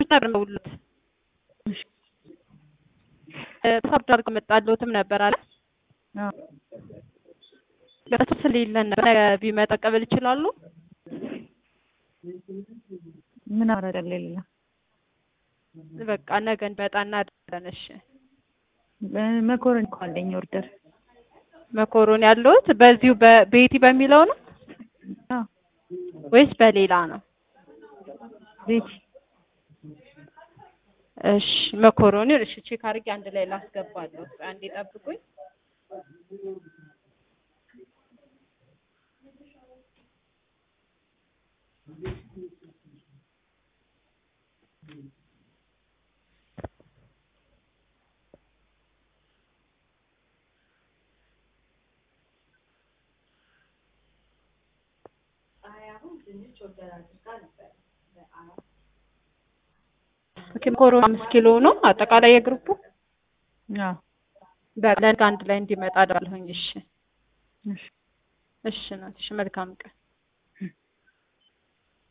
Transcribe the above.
ነበር መውሉት ሳብድ አድርገው መጣለትም ነበር አለ በሱ ስለሌለን ነበር ነገ ቢመጣ ቀበል ይችላሉ። ምን አረደ ሌላ በቃ ነገ እንበጣ እናደርጋለን። እሺ መኮረኒ እኮ አለኝ ኦርደር መኮሮኒ ያለሁት በዚሁ በቤቲ በሚለው ነው አዎ ወይስ በሌላ ነው? ቤቲ እሺ መኮሮኒ እሺ ቼክ አድርጌ አንድ ላይ ላስገባለሁ። አንዴ ጠብቁኝ። መኮሮኒ አምስት ኪሎ ነው አጠቃላይ የግሩፑ አዎ በለንጋ አንድ ላይ እንዲመጣ አደርጋለሁኝ። እሺ እሺ እሺ ናት። እሺ መልካም ቀን